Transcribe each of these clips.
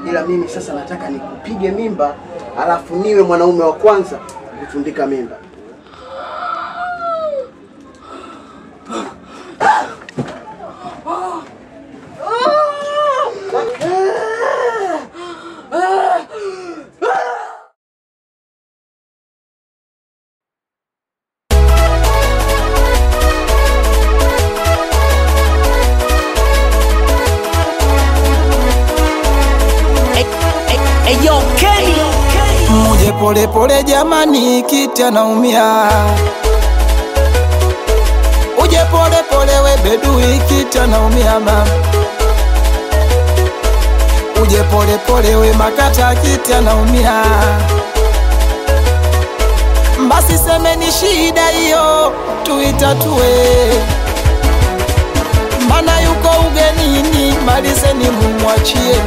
ila mimi sasa nataka nikupige mimba, alafu niwe mwanaume wa kwanza kutundika mimba. Eyo Kenny Muje pole pole jamani, kiti anaumia. Uje pole pole we bedui, kiti anaumia mama. Uje pole pole we makata, kiti anaumia. Basi semeni shida hiyo tuitatue, mana yuko ugenini, malizeni mumwachie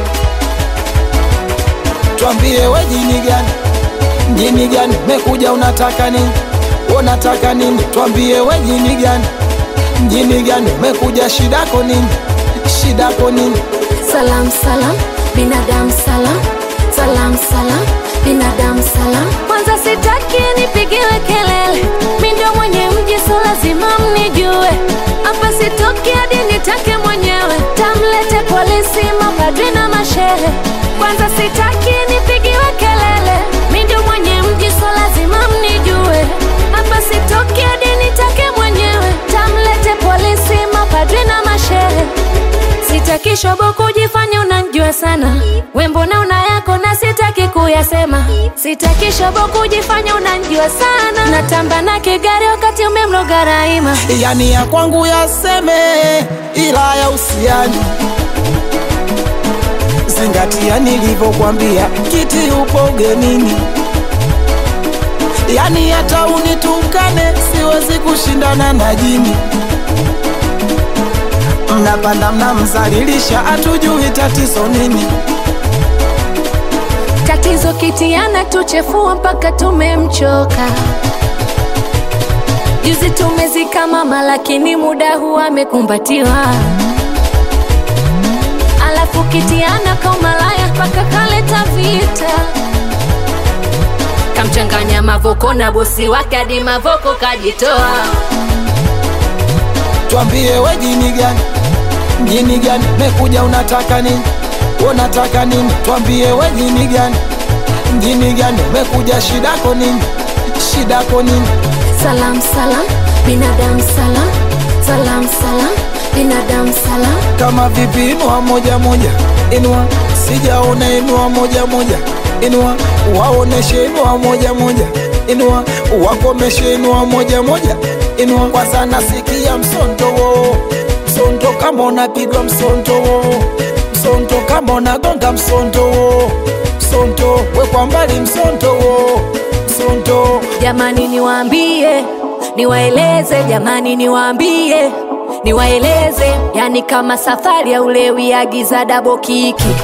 twambie we jini gani jini gani mekuja unataka nini unataka nini twambie we jini gani jini gani mekuja shidako nini shidako nini Salam salam, binadamu salam, salam salam, binadamu salam. Kwanza sitaki nipigiwe kelele, mi ndio mwenye mji, so lazima mnijue. Hapa sitoki hadi nitake mwenyewe, tamlete polisi, mapadri na mashehe. Kwanza sitaki nipigiwe kelele, mi ndio mwenye mji, so lazima mnijue. Hapa sitoki hadi nitake mwenyewe, tamlete polisi, mapadri na mashehe Sitaki shobo kujifanya unanijua sana, we mbona una yako na sitaki kuyasema. Sitaki shobo kujifanya unanijua sana, natamba na kigari wakati umemloga Raima. yani ya kwangu yaseme ila ya usiani zingatia nilivyokwambia kiti upo ugenini yani hata unitukane siwezi kushindana na jini mnapanda mnamzalilisha hatujui tatizo nini Tatizo kitiana tuchefua mpaka tumemchoka. Juzi tumezika mama, lakini muda huu amekumbatiwa. Alafu kitiana kaumalaya mpaka kaleta vita. Kamchanganya Mavoko na bosi wake hadi Mavoko kajitoa. twambie we jini gani jini gani mekuja unataka nini unataka nini twambie we jini gani jini gani mekuja shidako nini shidako nini Salam salam, binadamu salam, salam salam, binadamu salam. kama vipi inua moja moja inua sijaona inua moja moja inua waoneshe inua moja moja inua wakomeshe inua moja moja inua kwanza nasikia msonto wo msonto kama unapigwa msonto wo msonto kama unagonga msonto wo msonto wekwa mbali msonto wo msonto Jamani niwaambie, niwaeleze, jamani niwaambie, niwaeleze, yani kama safari ya ulewi, agiza dabo kiki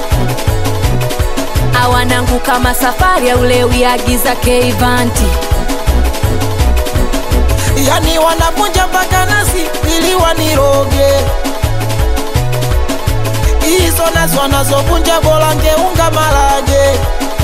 awanangu, kama safari ya ulewi, agiza keivanti yani wanavunja mpaka nasi ili waniroge hizo nazo wanazovunja bora ngeunga marage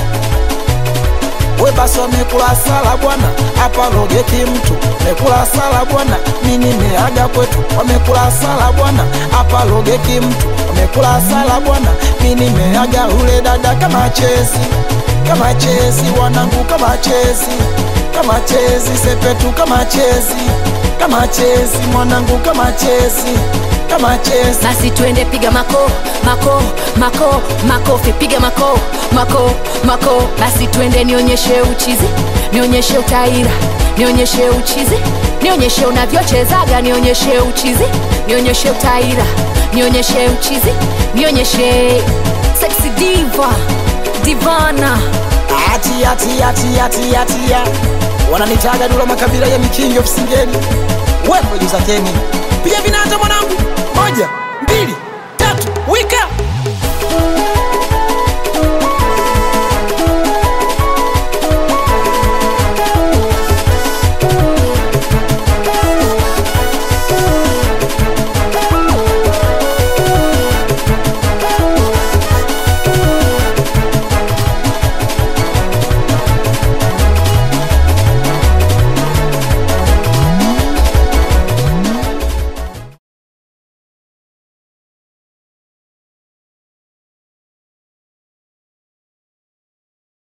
we basi wamekula sala bwana hapa rogeki mtu mekula sala bwana mimi nimeaga kwetu wamekula sala bwana hapa rogeki mtu wamekula sala bwana mimi nimeaga ule dada kama chezi kama chezi wanangu kama chezi kama chezi sepetu kama chezi kama chezi mwanangu kama chezi kama chezi basi twende piga mako mako mako makofi piga mako mako mako basi twende nionyeshe uchizi nionyeshe utaira nionyeshe uchizi nionyeshe unavyochezaga nionyeshe uchizi nionyeshe utaira nionyeshe uchizi nionyeshe sexy diva divana ati ati ati ati ati ya wananitaga dula makabila ya mikingi ofisingeni wewe juza keni pia vinata mwanangu moja mbili